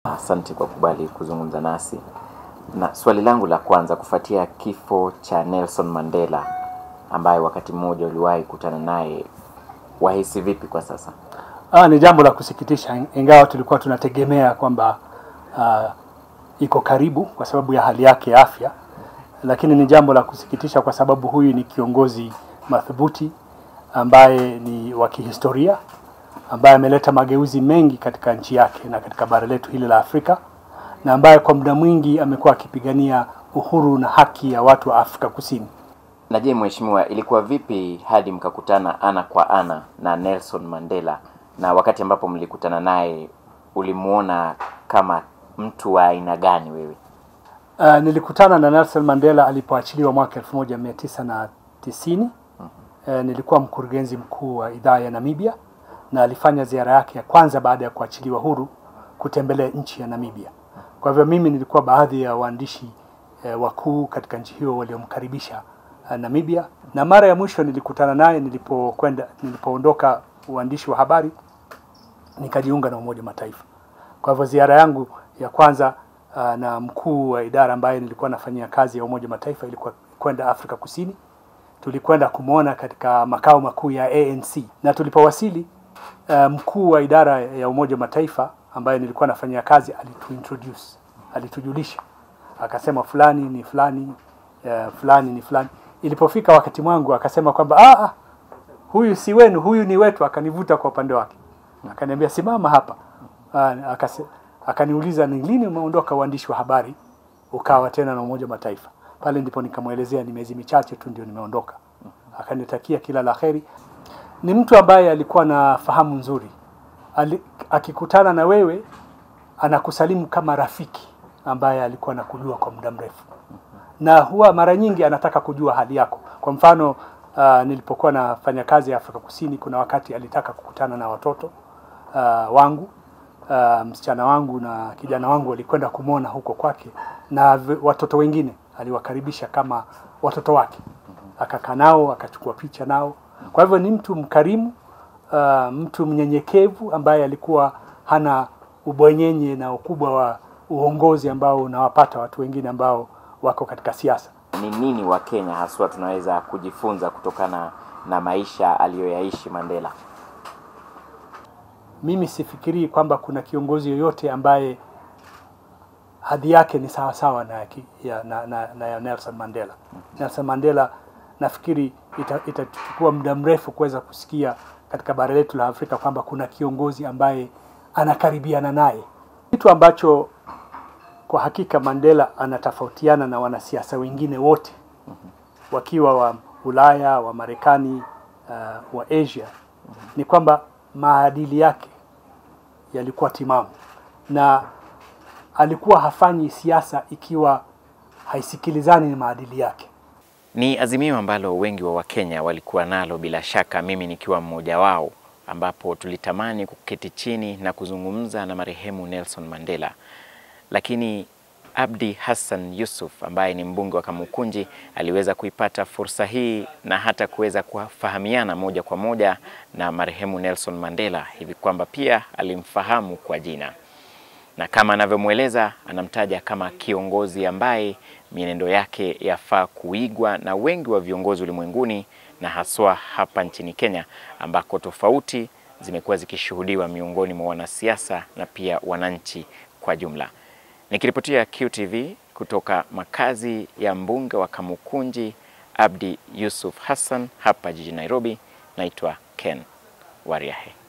Asante kwa kubali kuzungumza nasi. Na swali langu la kwanza, kufuatia kifo cha Nelson Mandela ambaye wakati mmoja uliwahi kutana naye, wahisi vipi kwa sasa? Ah, ni jambo la kusikitisha, ingawa tulikuwa tunategemea kwamba ah, iko karibu kwa sababu ya hali yake ya afya, lakini ni jambo la kusikitisha kwa sababu huyu ni kiongozi madhubuti ambaye ni wa kihistoria ambaye ameleta mageuzi mengi katika nchi yake na katika bara letu hili la Afrika na ambaye kwa muda mwingi amekuwa akipigania uhuru na haki ya watu wa Afrika Kusini. Na je, mheshimiwa, ilikuwa vipi hadi mkakutana ana kwa ana na Nelson Mandela, na wakati ambapo mlikutana naye ulimuona kama mtu wa aina gani wewe? Uh, nilikutana na Nelson Mandela alipoachiliwa mwaka 1990. Uh, nilikuwa mkurugenzi mkuu wa idhaa ya Namibia na alifanya ziara yake ya kwanza baada ya kuachiliwa huru kutembelea nchi ya Namibia. Kwa hivyo mimi nilikuwa baadhi ya waandishi eh, wakuu katika nchi hiyo waliomkaribisha eh, Namibia, na mara ya mwisho nilikutana naye nilipokwenda nilipoondoka uandishi wa habari nikajiunga na Umoja wa Mataifa. Kwa hivyo ziara yangu ya kwanza uh, na mkuu wa idara ambaye nilikuwa nafanyia kazi ya Umoja wa Mataifa ilikuwa kwenda Afrika Kusini. Tulikwenda kumwona katika makao makuu ya ANC na tulipowasili, uh, mkuu wa idara ya Umoja wa Mataifa ambaye nilikuwa nafanyia kazi alituintroduce, alitujulisha, akasema fulani ni fulani, uh, fulani ni fulani. Ilipofika wakati mwangu akasema kwamba ah, ah, huyu si wenu, huyu ni wetu. Akanivuta kwa upande wake, akaniambia simama hapa. Ah, akase, akaniuliza ni lini umeondoka uandishi wa habari ukawa tena na Umoja wa Mataifa? Pale ndipo nikamwelezea ni miezi michache tu ndio nimeondoka. Akanitakia kila la heri. Ni mtu ambaye alikuwa na fahamu nzuri. Ali, akikutana na wewe anakusalimu kama rafiki ambaye alikuwa anakujua kwa muda mrefu, na huwa mara nyingi anataka kujua hali yako. Kwa mfano uh, nilipokuwa nafanya kazi ya Afrika Kusini, kuna wakati alitaka kukutana na watoto uh, wangu uh, msichana wangu na kijana wangu walikwenda kumwona huko kwake, na v- watoto wengine aliwakaribisha kama watoto wake, akakaa nao akachukua picha nao. Kwa hivyo ni mtu mkarimu, uh, mtu mnyenyekevu ambaye alikuwa hana ubwenyenye na ukubwa wa uongozi ambao unawapata watu wengine ambao wako katika siasa. Ni nini wa Kenya haswa tunaweza kujifunza kutokana na maisha aliyoyaishi Mandela? Mimi sifikirii kwamba kuna kiongozi yoyote ambaye hadhi yake ni sawa sawa na, ya ki- ya, na, na, na ya Nelson Mandela. Nelson Mandela nafikiri ita- itachukua muda mrefu kuweza kusikia katika bara letu la Afrika kwamba kuna kiongozi ambaye anakaribiana naye, kitu ambacho kwa hakika Mandela anatofautiana na wanasiasa wengine wote wakiwa wa Ulaya, wa Marekani, uh, wa Asia ni kwamba maadili yake yalikuwa timamu na alikuwa hafanyi siasa ikiwa haisikilizani na maadili yake. Ni azimio ambalo wengi wa Wakenya walikuwa nalo, bila shaka mimi nikiwa mmoja wao, ambapo tulitamani kuketi chini na kuzungumza na marehemu Nelson Mandela, lakini Abdi Hassan Yusuf ambaye ni mbunge wa Kamukunji aliweza kuipata fursa hii na hata kuweza kufahamiana moja kwa moja na marehemu Nelson Mandela hivi kwamba pia alimfahamu kwa jina na kama anavyomweleza anamtaja kama kiongozi ambaye mienendo yake yafaa kuigwa na wengi wa viongozi ulimwenguni na haswa hapa nchini Kenya ambako tofauti zimekuwa zikishuhudiwa miongoni mwa wanasiasa na pia wananchi kwa jumla. Nikiripotia QTV kutoka makazi ya mbunge wa Kamukunji Abdi Yusuf Hassan hapa jijini Nairobi, naitwa Ken Wariahe.